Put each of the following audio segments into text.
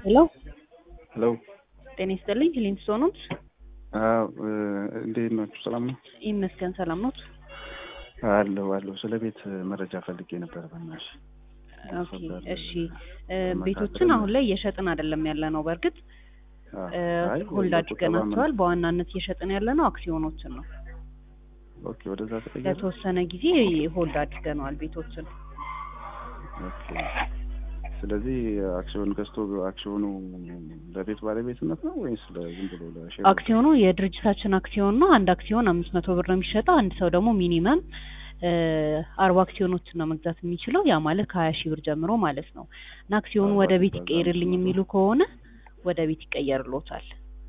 ሄሎ ሄሎ ጤና ይስጥልኝ። ሊንስቶ ኖት? አዎ እንዴት ናችሁ? ሰላም ነው? ይመስገን ሰላም ኖት? አለሁ አለሁ። ስለ ቤት መረጃ ፈልጌ ነበር። በእናትሽ ኦኬ እሺ። ቤቶችን አሁን ላይ እየሸጥን አይደለም ያለ ነው። በእርግጥ ሆልድ አድርገናቸዋል። በዋናነት እየሸጥን ያለ ነው አክሲዮኖችን ነው። ኦኬ ወደዛ ተቀየረ። ለተወሰነ ጊዜ ሆልድ አድርገነዋል ቤቶችን። ኦኬ ስለዚህ አክሲዮን ገዝቶ አክሲዮኑ ለቤት ባለቤትነት ነው ወይስ ለዝም ብሎ ለሼር? አክሲዮኑ የድርጅታችን አክሲዮን ነው። አንድ አክሲዮን አምስት መቶ ብር ነው የሚሸጠው። አንድ ሰው ደግሞ ሚኒመም አርባ አክሲዮኖችን ነው መግዛት የሚችለው። ያ ማለት ከሀያ ሺህ ብር ጀምሮ ማለት ነው። እና አክሲዮኑ ወደ ቤት ይቀየርልኝ የሚሉ ከሆነ ወደ ቤት ይቀየርሎታል።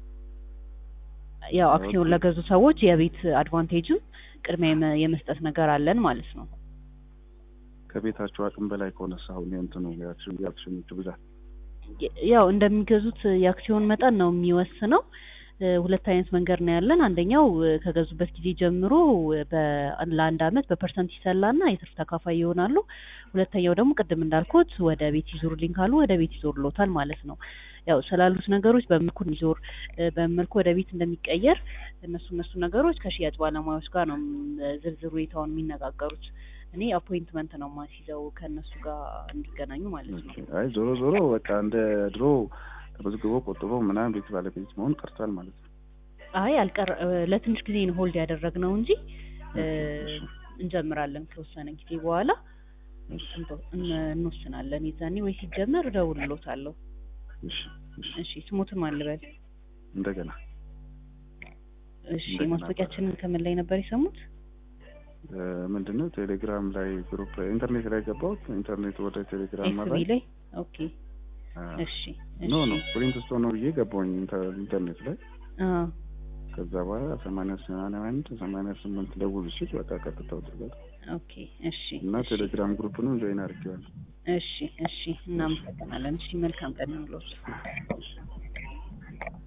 ያው አክሲዮን ለገዙ ሰዎች የቤት አድቫንቴጅም ቅድሚያ የመስጠት ነገር አለን ማለት ነው። ከቤታቸው አቅም በላይ ከሆነ አሁን የእንትኑ የአክሲዮኖቹ ብዛት ያው እንደሚገዙት የአክሲዮን መጠን ነው የሚወስነው። ሁለት አይነት መንገድ ነው ያለን። አንደኛው ከገዙበት ጊዜ ጀምሮ ለአንድ አመት በፐርሰንት ይሰላና የትርፍ ተካፋይ ይሆናሉ። ሁለተኛው ደግሞ ቅድም እንዳልኩት ወደ ቤት ይዞርልኝ ካሉ ወደ ቤት ይዞርሎታል ማለት ነው። ያው ስላሉት ነገሮች በምልኩ ይዞር በመልኩ ወደ ቤት እንደሚቀየር እነሱ እነሱ ነገሮች ከሽያጭ ባለሙያዎች ጋር ነው ዝርዝር ሁኔታውን የሚነጋገሩት። እኔ አፖይንትመንት ነው ማስይዘው ከእነሱ ጋር እንዲገናኙ ማለት ነው። አይ ዞሮ ዞሮ በቃ እንደ ድሮ ተመዝግቦ ቆጥቦ ምናምን ቤት ባለቤት መሆን ቀርቷል ማለት ነው። አይ አልቀር ለትንሽ ጊዜ ነው ሆልድ ያደረግነው እንጂ እንጀምራለን ከተወሰነ ጊዜ በኋላ እንወስናለን። የዛኔ ወይ ሲጀመር እደውልልዎታለሁ። እሺ ስሙትን ማን ልበል? እንደገና እሺ ማስታወቂያችንን ከምን ላይ ነበር የሰሙት? ምንድነው ቴሌግራም ላይ ግሩፕ ኢንተርኔት ላይ ገባሁት። ኢንተርኔት ወደ ቴሌግራም ኤፍቢ ላይ ኦኬ። እሺ ኖ ኖ ፕሪንት ስቶ ነው ብዬ ገባሁኝ ኢንተርኔት ላይ። ከዛ በኋላ ሰማንያ ሰማንያ አንድ ሰማንያ ስምንት ደውል ሲል በቃ ቀጥታ ወጥቷል። ኦኬ እሺ። እና ቴሌግራም ግሩፕንም ጆይን አድርጌዋለሁ። እሺ እሺ። እናመሰግናለን። እሺ መልካም ቀን ይሁንልዎት።